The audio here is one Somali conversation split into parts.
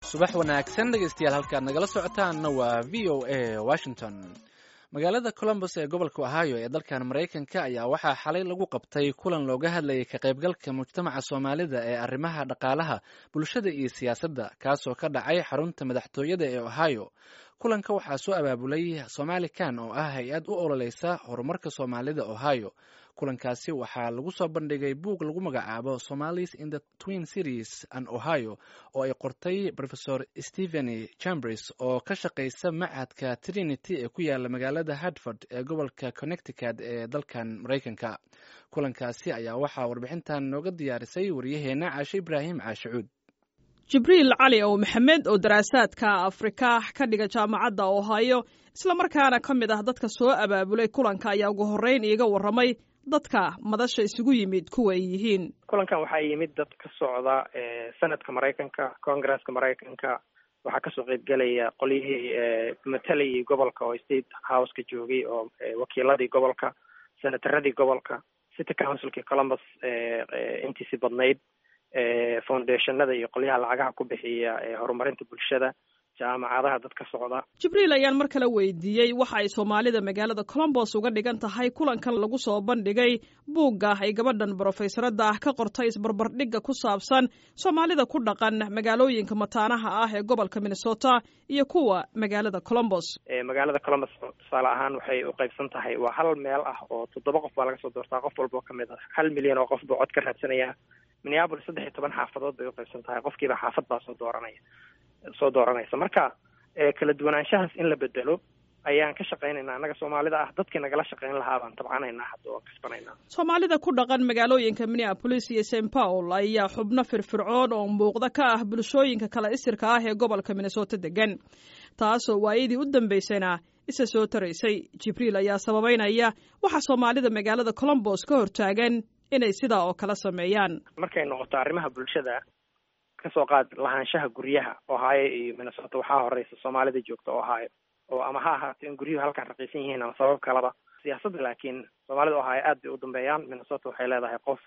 subax wanaagsan dhegeystayaal halkaad nagala socotaanna waa v o a washington magaalada colombos ee gobolka ohio ee dalkan maraykanka ayaa waxaa xalay lagu qabtay kulan looga hadlayay ka qaybgalka mujtamaca soomaalida ee arrimaha dhaqaalaha bulshada iyo siyaasadda kaasoo ka dhacay xarunta madaxtooyada ee ohio kulanka waxaa soo abaabulay somalikan oo ah hay-ad u ololeysa horumarka soomaalida ohio kulankaasi waxaa lagu soo bandhigay buug lagu magacaabo somalis in the twin cities an ohio oo ay qortay rofesor stephen chambers oo ka shaqeysa macadka trinity ee ku yaala magaalada hartford ee gobolka connecticut ee dalkan maraykanka kulankaasi ayaa waxaa warbixintan nooga diyaarisay wariyaheena caashe ibraahim caashicuud jibriil cali ow maxamed oo daraasaadka afrika ka dhiga jaamacadda ohio islamarkaana ka mid ah dadka soo abaabulay kulanka ayaa ugu horreyn iiga warramay dadka madasha isugu yimid kuwa ay yihiin kulankan waxaa yimid dad ka socda senadka maraykanka congresska maraykanka waxaa kasoo qeybgelaya qolyihii matalayay gobolka oo state houseka joogay oo wakiiladii gobolka senataradii gobolka city councilkii columbus intiisi badnayd foundationada iyo qolyaha lacagaha ku bixiya horumarinta bulshada jaamacadaha dad ka socda jibriil ayaan mar kale weydiiyey waxa ay soomaalida magaalada colombos uga dhigan tahay kulankan lagu soo bandhigay buugga ay gabadhan brofesaradda ah ka qortay isbarbardhigga ku saabsan soomaalida ku dhaqan magaalooyinka mataanaha ah ee gobolka minnesota iyo kuwa magaalada colombos magaalada colombos tusaale ahaan waxay u qaybsan tahay waa hal meel ah oo toddoba qof baa laga soo doortaa qof walba ka mid ah hal milyan oo qof buu cod ka raadsanaya minneapolis saddex iyo toban xaafadood bay u qaybsan tahay qofkiiba xaafad baa soo dooranaya soo dooranaysa marka kala duwanaanshahaas in la bedelo ayaan ka shaqaynaynaa annaga soomaalida ah dadkii nagala shaqayn lahaa baan tabcanaynaa hadda oo kasbanaynaa soomaalida ku dhaqan magaalooyinka minneapolis iyo st paul ayaa xubno firfircoon oo muuqda ka ah bulshooyinka kala isirka ah ee gobolka minnesota degan taasoo waayadii u dambaysayna isa soo taraysay jibriil ayaa sababeynaya waxa soomaalida magaalada colombos ka hortaagan inay sidaa oo kala sameeyaan markay noqoto arrimaha bulshada kasoo qaad lahaanshaha guryaha ohio iyo minnesota waxaa horeysa soomaalida joogta ohio oo ama ha ahaato in guryuhu halkan raqiisan yihiin ama sabab kaleba siyaasadda laakiin soomaalida ohio aad bay u dambeeyaan minnesota waxay leedahay qof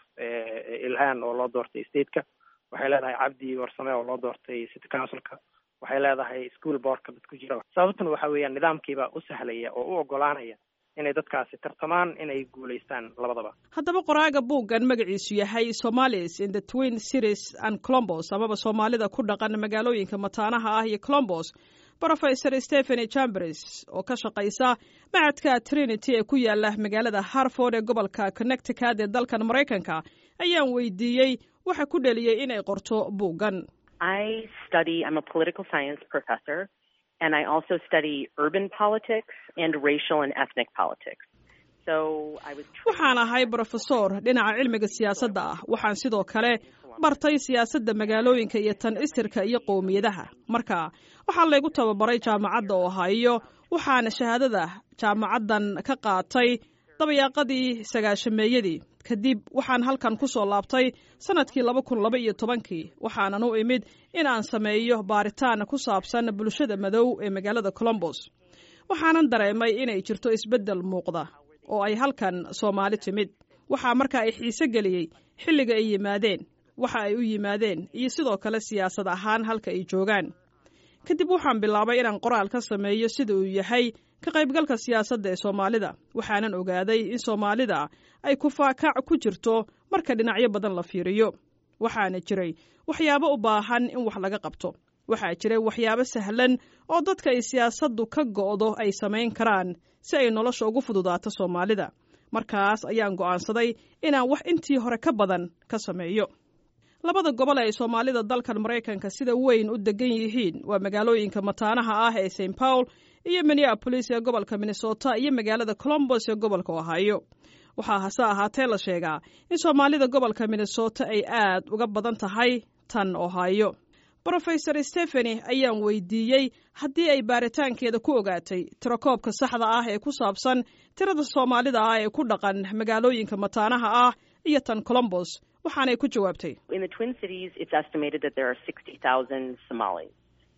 ilhaan oo loo doortay stateka waxay leedahay cabdi warsame oo loo doortay city councilka waxay leedahay school boardka dad ku jira sababtuna waxa weeyaan nidaamkiibaa u sahlaya oo u ogolaanaya inay dadkaasi tartamaan inay guulaystaan labadaba haddaba qoraaga buuggan magaciisu yahay somalis in the twin cities and colombos amaba soomaalida ku dhaqan magaalooyinka mataanaha ah iyo colombos rofesor stepheny chambers oo ka shaqaysa macadka trinity ee ku yaala magaalada harford ee gobolka connecticut ee dalkan maraykanka ayaan weydiiyey waxa ku dheliyey inay qorto buuggan and I also study urban politics and racial and ethnic politics. So I was waxaan ahay brofesor dhinaca cilmiga siyaasadda ah waxaan sidoo kale bartay siyaasadda magaalooyinka iyo tan isirka iyo qowmiyadaha marka waxaa laygu tababaray jaamacadda ohio waxaana shahaadada jaamacaddan ka qaatay dabayaaqadii sagaashameeyadii kadib waxaan halkan ku soo laabtay sanadkii laba kun laba iyo tobankii waxaanan u imid in aan sameeyo baaritaan ku saabsan bulshada madow ee magaalada colombos waxaanan dareemay inay jirto isbeddel muuqda oo ay halkan soomaali timid waxaa markaa ay xiise geliyey xilliga ay yimaadeen waxa ay u yimaadeen iyo sidoo kale siyaasad ahaan halka ay joogaan kadib waxaan bilaabay inaan qoraal ka sameeyo sida uu yahay ka qaybgalka siyaasadda ee soomaalida waxaanan ogaaday in soomaalida ay kufaakac ku jirto marka dhinacyo badan la fiiriyo waxaana jiray waxyaabo u baahan in wax laga qabto waxaa jiray waxyaabo sahlan oo dadka ay siyaasaddu ka go'do ay samayn karaan si ay nolosha ugu fududaato soomaalida markaas ayaan go'aansaday inaan wax intii hore ka badan ka sameeyo labada gobol ee ay soomaalida dalkan maraykanka sida weyn u degan yihiin waa magaalooyinka mataanaha ah ee st paul iyo minneabolis ee gobolka minnesota iyo magaalada colombos ee gobolka ohio waxaa hase ahaatee la sheegaa in soomaalida gobolka minnesota ay aad uga badan tahay tan ohio rofesor stepheny ayaan weydiiyey haddii ay baaritaankeeda ku ogaatay tirakoobka saxda ah ee ku saabsan tirada soomaalida ah ee ku dhaqan magaalooyinka mataanaha ah iyo tan colombos waxaanay ku jawaabtay in the Twin Cities, it's estimated that there are 60,000 Somalis.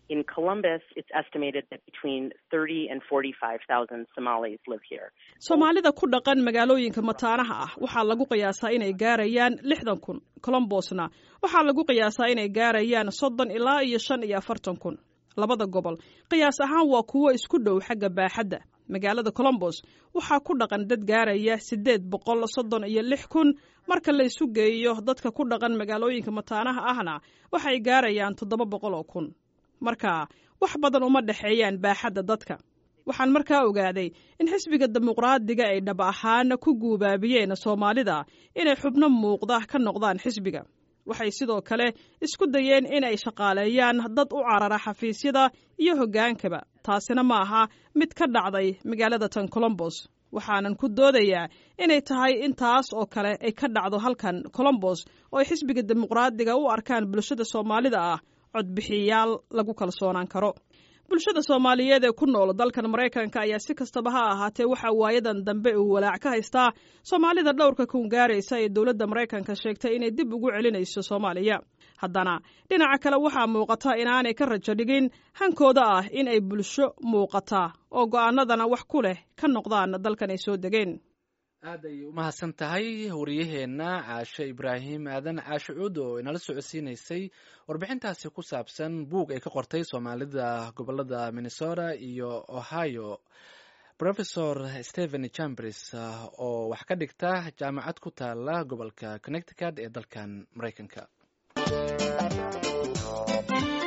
In Columbus, it's estimated that between 30 and 45,000 Somalis live here. soomaalida ku dhaqan magaalooyinka mataanaha ah waxaa lagu qiyaasaa inay gaarayaan lixdan kun colombosna waxaa lagu qiyaasaa inay gaarayaan soddon ilaa iyo shan iyo afartan kun labada gobol qiyaas ahaan waa kuwo isku dhow xagga baaxadda magaalada colombos waxaa ku dhaqan dad gaaraya siddeed boqol soddon iyo lix kun marka la isu geeyo dadka ku dhaqan magaalooyinka mataanaha ahna waxay gaarayaan toddoba boqol oo kun marka wax badan uma dhexeeyaan baaxadda dadka waxaan markaa ogaaday in xisbiga dimuqraadiga ay dhab ahaana ku guubaabiyeen soomaalida inay xubno muuqda ka noqdaan xisbiga waxay sidoo kale isku dayeen inay shaqaaleeyaan dad u carara xafiisyada iyo hoggaankaba taasina ma aha mid ka dhacday magaalada tan colombos waxaanan ku doodayaa inay tahay in taas oo kale ay ka dhacdo halkan colombos oo ay xisbiga dimuqraadiga u arkaan bulshada soomaalida ah codbixiyayaal lagu kalsoonaan karo bulshada soomaaliyeed ee ku nool dalkan maraykanka ayaa si kastaba ha ahaatee waxaa waayadan dambe uu walaac ka haystaa soomaalida dhowrka kun gaaraysa ee dowladda maraykanka sheegtay inay dib ugu celinayso soomaaliya haddana dhinaca kale waxaa muuqata inaanay ka rajo dhigin hankooda ah in ay bulsho muuqata oo go'aanadana wax ku leh ka noqdaan dalkan ay soo degeen aad ay umahadsan tahay wariyaheenna caashe ibraahim aadan caashe cuud oo inala socodsiinaysay warbixintaasi ku saabsan buug ay ka qortay soomaalida gobolada minnesota iyo ohio profesor stephen chambers oo wax ka dhigta jaamacad ku taala gobolka connecticut ee dalkan maraykanka